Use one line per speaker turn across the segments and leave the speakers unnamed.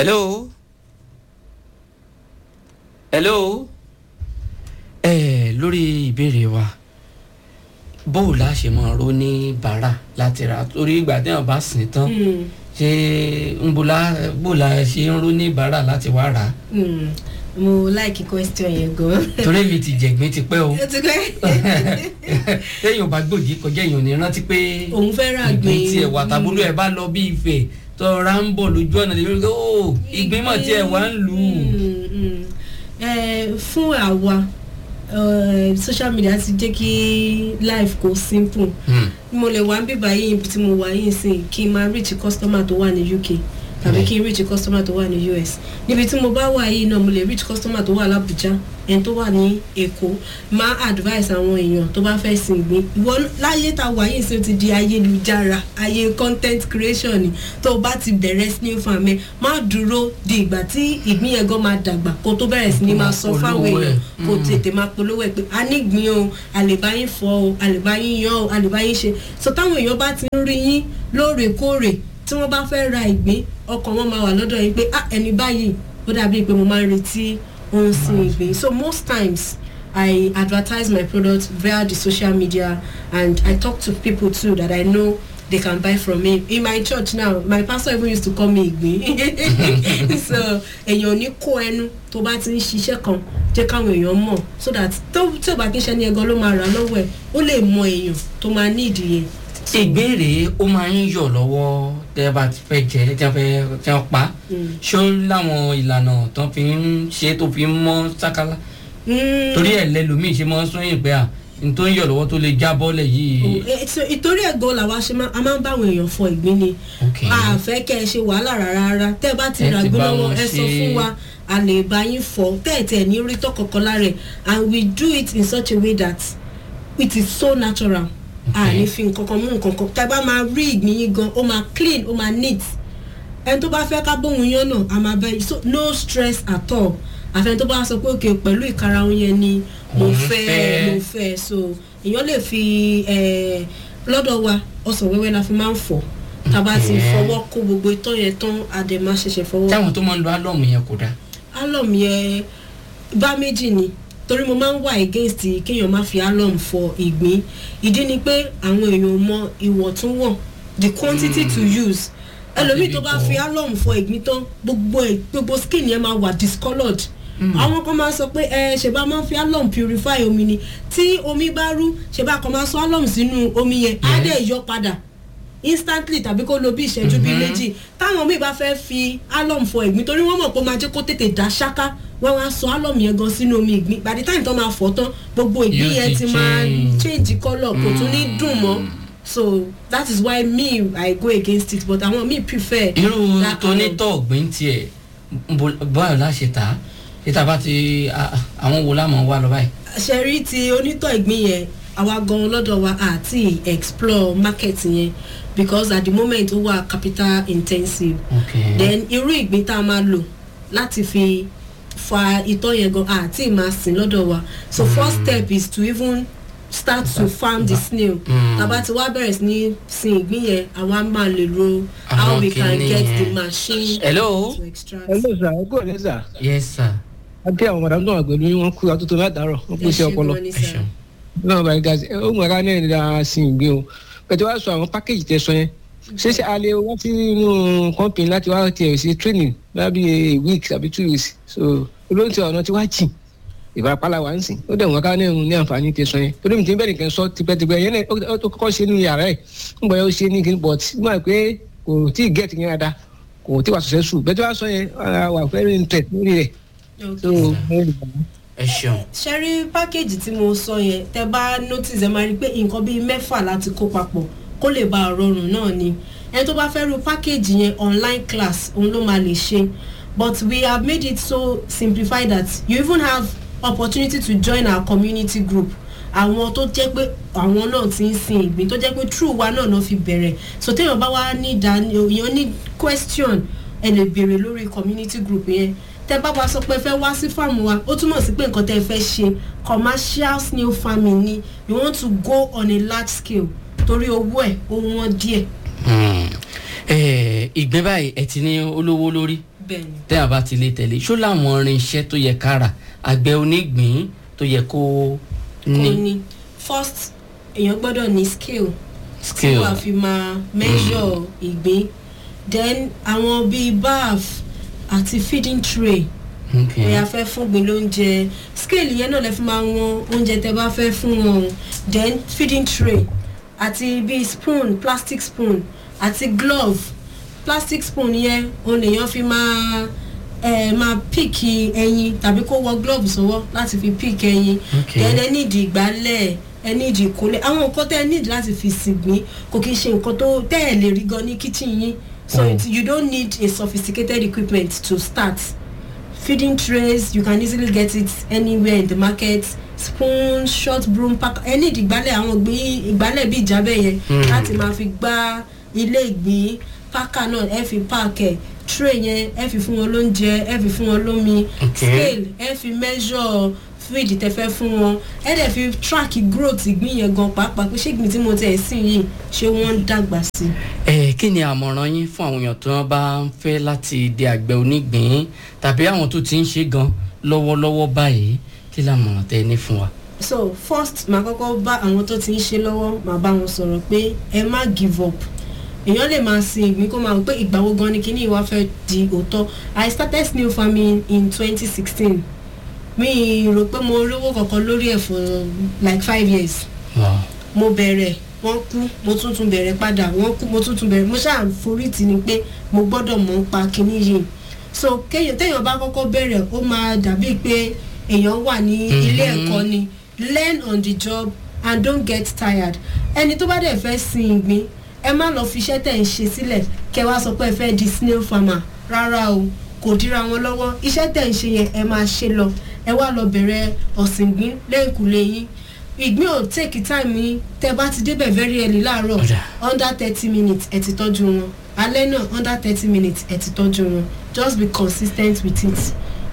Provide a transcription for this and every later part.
hello hello ẹ lórí ìbéèrè wa bóò la ṣe máa ro ní bàárà láti ra torí ìgbà tí wọn bá sìn tán ṣé ń bóla bóòla ṣe ń ro ní bàárà láti wá rà á
Hmm, mo like question yẹn gan.
torí mi ti jẹ̀gbín ti pẹ́ o
ó ti pẹ́.
téèyàn bá gbòdì kọjá èèyàn ní rántí pé
òun fẹ́ rà
ìgbín
gbé
tiẹ̀ wà tàbúrò ẹ̀ bá lọ bí ìfẹ́ tọ́ra ń bọ̀ lójú ọ̀nà lè rí o ìgbín mọ̀ tiẹ̀ wá ń lù ú.
Mm, mm. Eh, fún àwa eh, social media ti jẹ́ kí life kó simple
Hmm.
mo lè wá bíbá yìí ibi tí mo wà yìí sí kí n máa reach customer tó wà ní uk tàbí kí n reach customer tó wà ní us níbi tí mo bá wà yìí náà mo lè reach customer tó wà lábújá ẹni tó wà ní èkó máa advice àwọn èèyàn tó bá fẹ́ sin ìgbín ìwọ láyé tá a wà yìí sí ó ti di ayélujára ayé content creation ni tó o bá ti bẹ̀rẹ̀ sí ní farm ẹ má dúró di ìgbà tí ìgbín yẹn gan máa dàgbà kó tó bẹ̀rẹ̀ sí ní máa sọ fáwọn
Polówó ẹ̀.
èèyàn kó tètè máa polówó ẹ pé a ní gbìn o àlèbáyín fọ o àlèbáyín yan o àlèbáyín ṣe so táwọn èèyàn bá ti ń rí yín lóòrèkóòrè tí wọ́n bá fẹ́ ra ìgbín ọkàn wọn máa wà lọ́dọ̀ yín pé ah ẹni báyìí ó dàbí pé mo máa ń retí ohun sin ìgbín so most times I advertise my product via the social media and I talk to people too that I know they can buy from me in my church now my pastor even used to call me ìgbín so èèyàn ní kó ẹnu tó bá ti ń ṣiṣẹ́ kan jẹ́ káwọn èèyàn mọ̀ so that tó tí ò bá kí ń ṣe ní ẹgan ló máa rà lọ́wọ́ ẹ̀ ó lè mọ èèyàn tó máa ní ìdíyẹ.
ìgbéèrè ó máa ń yọ̀ lọ́wọ́ tẹ́ ẹ bá ti fẹ́ jẹ tẹ́ ẹ fẹ́ tẹ́ ẹ pa ṣó láwọn ìlànà tó fi ń ṣe tó fi ń mọ́ sákálá torí ẹ̀ lẹ́lòmíì ṣe máa ń sún yìn pé à n tó ń yọ̀ lọ́wọ́ tó lè já bọ́lẹ̀ yìí.
ìtorí ẹ̀gọ́ làwa ṣe máa a máa ń bá àwọn èèyàn fọ ìgbín ni
Ok.
a fẹ́ kẹ́ ẹ ṣe wàhálà rárá rárá tẹ́ ẹ bá ti
Ẹ
rà
ti
gbé
bá
lọ́wọ́
wọn
ẹ sọ
ṣe-
fún wa a lè bá yín fọ tẹ́ ẹ tẹ̀ ní rí tọkọ̀kọ̀ lára ẹ̀ and we do it in such a way that it is so natural a
Ok.
ní fi nǹkan kan mú nǹkan kan tẹ́ ẹ bá máa rí ìgbín yín gan ó máa clean ó máa neat ẹni tó bá fẹ́ ká bóun yán náà a máa bẹ so no stress at all àfẹn tó bá sọ pé òkè pẹ̀lú ìkarahun yẹn ni mo
Òun
fẹ́
fẹ́.
mo fẹ́ so èèyàn lè fi eh, lọ́dọ̀ wa ọsàn wẹ́wẹ́ la fi máa ń fọ̀ tá a bá ti
Okay.
fọwọ́ kó gbogbo itọ́ yẹn tán a dẹ̀ máa ṣẹ̀ṣẹ̀ fọwọ́
táwọn tó máa ń lo álọ́ọ̀mù yẹn kò dáa.
alum yẹn bá méjì ni torí mo máa ń wà against kéèyàn má fi alum fọ ìgbín ìdí ni pé àwọn èèyàn mọ ìwọ̀ntúnwọ̀n the quantity to use ẹlòmíì tó bá fi alum fọ ìgbín tán gbogbo ẹ gbogbo skin yẹn máa wà discoloured àwọn kan máa sọ pé ẹ ṣèbá máa ń fi alum purify omi ni tí omi bá rú ṣèbá kan máa sọ alum sínú omi yẹn á
Yes.
dẹ̀ yọ padà instantly tàbí kó lo bí ìṣẹ́jú bíi méjì táwọn míì bá fẹ́ fi alum fọ ìgbín torí wọ́n mọ̀ pé ó máa jẹ́ kó tètè dá ṣáká wọ́n wá sọ alum yẹn gan sínú omi ìgbín by the time tó máa fọ̀ tán gbogbo ìgbín
Yóò
yẹn
ti
ti máa
change.
change colour kò tún ní dùn mọ́ so that is why me i go against it but àwọn míì prefer.
irú
that
tó ní
alum.
tọ́ ọ̀gbìn tiẹ̀ báyọ̀ láṣẹ tà á ṣé tá a bá ti a- àwọn wo lámọ̀ wá lọ báyìí.
ṣẹ̀rí ti onítọ̀ ìgbín yẹn àwa gan lọ́dọ̀ wa àti explore market yẹn because at the moment ó wà capital intensive
ok
then irú ìgbín tá a máa lò láti fi fa itọ́ yẹn gan àti máa sìn lọ́dọ̀ wa so first step is to even start to farm the snail
Mm.
tàbá ti wá bẹ̀rẹ̀ sí ní sin ìgbín yẹn àwa máa lè ro how
Àwọn
we can
kìíní
get the
yẹn.
machine
hello
to extract.
hello sir ẹ kúrò ní sir
yes sir
àti àwọn madam tó wà pẹ̀lú yín wọ́n kú àtúntò látàárọ̀ wọ́n pèsè ọpọlọ
gan ni
ẹ
sir.
ṣeun.
náà bá ga sí ó mọ̀ra náà ní dáa sí ìgbé o pẹ̀tẹ́ wàá sọ àwọn pákéjì tẹ sọ yẹn ṣé ṣe a lè wá sí inú company láti wá tiẹ̀ ṣe training lábí a week àbí two weeks so olóhùn tí ọ̀nà tí wá jìn ìfarapálá wa ń sìn ó dẹ̀ wọ́n ká ní ní àǹfààní tẹ sọ yẹn torí mi ti ń bẹ̀rẹ̀ nǹkan sọ tipẹ́tipẹ́ yẹn náà ó- ó kọ́kọ́ ṣe nínú yàrá ẹ̀ ń bọ̀ yẹn ó ṣe ní kí but mo mọ̀ pé kò tí ì get yẹn dáadáa kò tí ì wà successful bẹ́ẹ̀ tí wàá sọ yẹn ah, wà very interested lórí rẹ̀ so
Okay, sir.
mo lè gbà á.
ẹ ṣeun
ṣe rí pákéjì tí mo sọ yẹn tẹ bá notice ẹ máa rí i pé nǹkan bíi mẹ́fà láti kó papọ̀ kó lè bá a rọrùn náà ni ẹni tó bá fẹ́ ru pákéjì yẹn online class òun ló máa lè ṣe but we have made it so simplified that you even have opportunity to join our community group àwọn tó jẹ́ pé àwọn náà ti ń sin ìgbín tó jẹ́ pé true wa náà náà fi bẹ̀rẹ̀ so téèyàn bá wá ní ìdání èèyàn ní question ẹ lè béèrè lórí community group yẹn tẹ bá wa sọ pé ẹ fẹ́ wá sí fáàmù wa ó túmọ̀ sí pé nǹkan tẹ́ ẹ fẹ́ ṣe commercial snail farming ni you want to go on a large scale torí owó ẹ̀ ó wọ́n díẹ̀
Hmm. Eh, ìgbín báyìí ẹ ti ní olówó lórí
bẹ́ẹ̀ni
tẹ́yà bá ti lè tẹ̀lé ṣó láwọn irinṣẹ́ tó yẹ kára àgbẹ̀ onígbìn tó yẹ kó
kò
ní
ní first èèyàn gbọ́dọ̀ ní scale tí
skill
wàá fi máa measure ìgbín then àwọn bíi baff àti feeding tray
Okay.
ẹ̀yà fẹ́ fún gbin lóúnjẹ scale yẹn náà lè fi máa wọn oúnjẹ tẹ bá fẹ́ fún wọn o then feeding tray àti bíi spoon plastic spoon àti glove plastic spoon yẹn òun lèèyàn fi máa ẹ máa pick ẹyin tàbí kó wọ glove sọwọ́ láti fi pick ẹyin
Okay.
then ẹ nídìí ìgbálẹ̀ ẹ nídìí ìkólẹ̀ àwọn nǹkan tẹ́ ẹ nídìí láti fi sìgbín kò kí ń ṣe nǹkan tó tẹ́ ẹ lè rí gan ní kitchen yín so
Mm.
it, you don't need a sophisticated equipment to start feeding trays you can easily get it anywhere in the market spoon short broom pack ẹ ní ìdìgbálẹ̀ àwọn ìgbín ìgbálẹ̀ bíi ìjábẹ̀ yẹn
Mm.
láti máa fi gbá ilé ìgbín pákà náà ẹ fi páàkì tray yẹn ẹ fi fún wọn lóúnjẹ ẹ fi fún wọn lómi
Okay.
scale ẹ fi measure feed tẹ fẹ́ fún wọn ẹ dẹ̀ fi track growth ìgbín yẹn gan pàápàá pé ṣé ìgbín tí mo tẹ̀ sí yìí ṣé wọ́n ń dàgbà sí i.
ẹ kí ni àmọ̀ràn yín fún àwọn èèyàn tó bá ń fẹ́ láti di àgbẹ̀ onígbìn tàbí àwọn tó ti ń ṣe gan lọ́wọ́lọ́wọ́ báyìí kí làmọ̀ràn tẹ ní fún wa.
so first màá kọ́kọ́ bá àwọn tó ti ń ṣe lọ́wọ́ màá bá wọn sọ̀rọ̀ pé ẹ má give up èèyàn lè máa sin ìgbín kó máa wò pé ìgbà wo gan ni kíní ìwà fẹ́ di òótọ́ i started snail farming in twenty sixteen mi rò pé mo rówó kankan lórí ẹ̀ for like five years
Wow.
mo bẹ̀rẹ̀ wọ́n kú mo tún tún bẹ̀rẹ̀ padà wọ́n kú mo tún tún bẹ̀rẹ̀ mo ṣáà forí tì ní pé mo gbọ́dọ̀ mọ̀ ń pa kinní yìí so kéèyàn téèyàn bá kọ́kọ́ bẹ̀rẹ̀ ó máa dàbí pé èèyàn wà ní ilé
Mhm.
ẹ̀kọ́ ni learn on the job and don't get tired ẹni tó bá dẹ̀ fẹ́ sin ìgbín ẹ má lọ fi iṣẹ́ tẹ̀ ń ṣe sílẹ̀ kẹ wá sọ pé ẹ fẹ́ di snail farmer rárá o kò dira wọn lọ́wọ́ iṣẹ́ tẹ̀ ń ṣe yẹn ẹ máa ṣe lọ ẹ wá lọ bẹ̀rẹ̀ ọ̀sìn ìgbín lẹ́yìnkùlé yín ìgbín ò take time yín tẹ bá ti débẹ̀ very early láàárọ̀
Ọ̀dà.
under thirty minutes ẹ ti tọ́jú wọn alẹ́ náà under thirty minutes ẹ ti tọ́jú wọn just be consistent with it.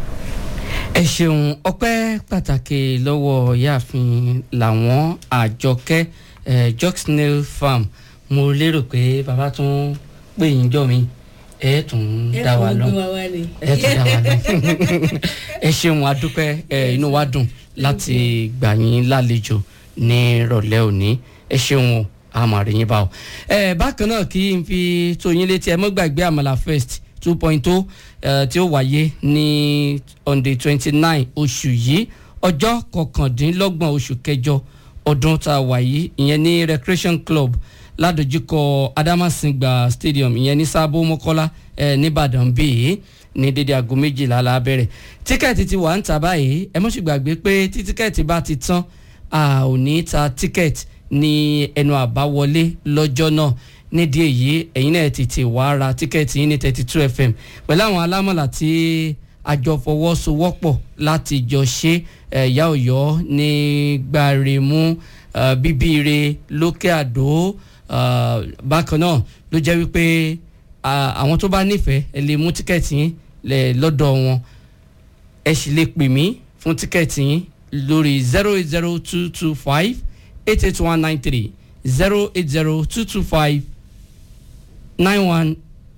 ẹ ṣeun ọpẹ́ pàtàkì lọ́wọ́ ìyáàfin làwọn àjọkẹ́ eh, jocksnail farm mo lérò pé bàbá tún pè yín jọ mi ẹ tún dá wa lọ ẹ tún dá wa lọ ẹ ṣeun adúpẹ́ ẹ inú wa dùn láti gbà yín lálejò ní ìrọ̀lẹ́ òní ẹ ṣeun o àmàrí yín bá o. ẹ bákan náà kí n fi tó yín létí ẹ mọ́ gbàgbé àmàlà first two point two tí ó wáyé ní on the twenty nine oṣù yìí ọjọ́ kọkàndínlọ́gbọ̀n oṣù kẹjọ ọdún tá a wà yìí ìyẹn ní recreation club ládojúkọ adamasingba stadium ìyẹn ní sábó mọ́kọ́lá ẹ nìbàdàn bíi ní dédé aago méjìlá la bẹ̀rẹ̀ tíkẹ́ẹ̀tì ti wà ń ta báyìí ẹ mọ̀ sí gbàgbé pé tí tíkẹ́ẹ̀tì bá ti tán a ò ní ta tíkẹ́ẹ̀tì ní ẹnu àbáwọlé lọ́jọ́ náà nídìí èyí ẹ̀yin náà tètè wá ra tíkẹ́ẹ̀tì yín ní thirty two fm pẹ̀lú àwọn alámọ̀là tí àjọ fọwọ́sowọ́pọ̀ láti jọ ṣe ẹ̀yà ọ̀yọ́ ní gbàrèmú eh, bíbíire lókè àdó eh, bákan náà ló jẹ́ wípé ah, àwọn tó bá nífẹ̀ẹ́ ẹ lè mú tíkẹ́ẹ̀tì yín lẹ̀ lọ́dọ̀ wọn ẹ sì lè pè mí fún tíkẹ́ẹ̀tì yín lórí zero eight zero two two five eight eight one nine three zero eight zero two two five nine one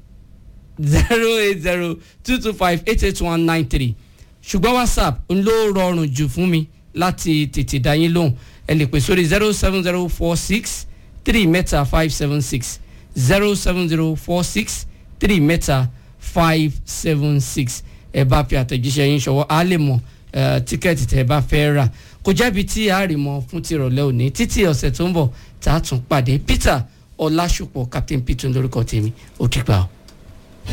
zero eight zero two two five eight eight one nine three ṣùgbọ́n whatsapp ń ló rọrùn jù fún mi láti tètè dá yín lóhùn ẹ lè pè sórí zero seven zero four six three mẹ́ta five seven six zero seven zero four six three mẹ́ta five seven six ẹ bá fi àtẹ̀jíṣẹ́ yín ṣọwọ́ á lè mọ̀ eh, tíkẹ́ẹ̀tì tẹ́ ẹ bá fẹ́ rà kò jẹ́bi tí a rí mọ́ fún tìrọ̀lẹ́ òní títí ọ̀sẹ̀ tó ń bọ̀ tá a tún pàdé peter ọlásùpọ̀ captain peter lórúkọ tèmi ó dìgbà o.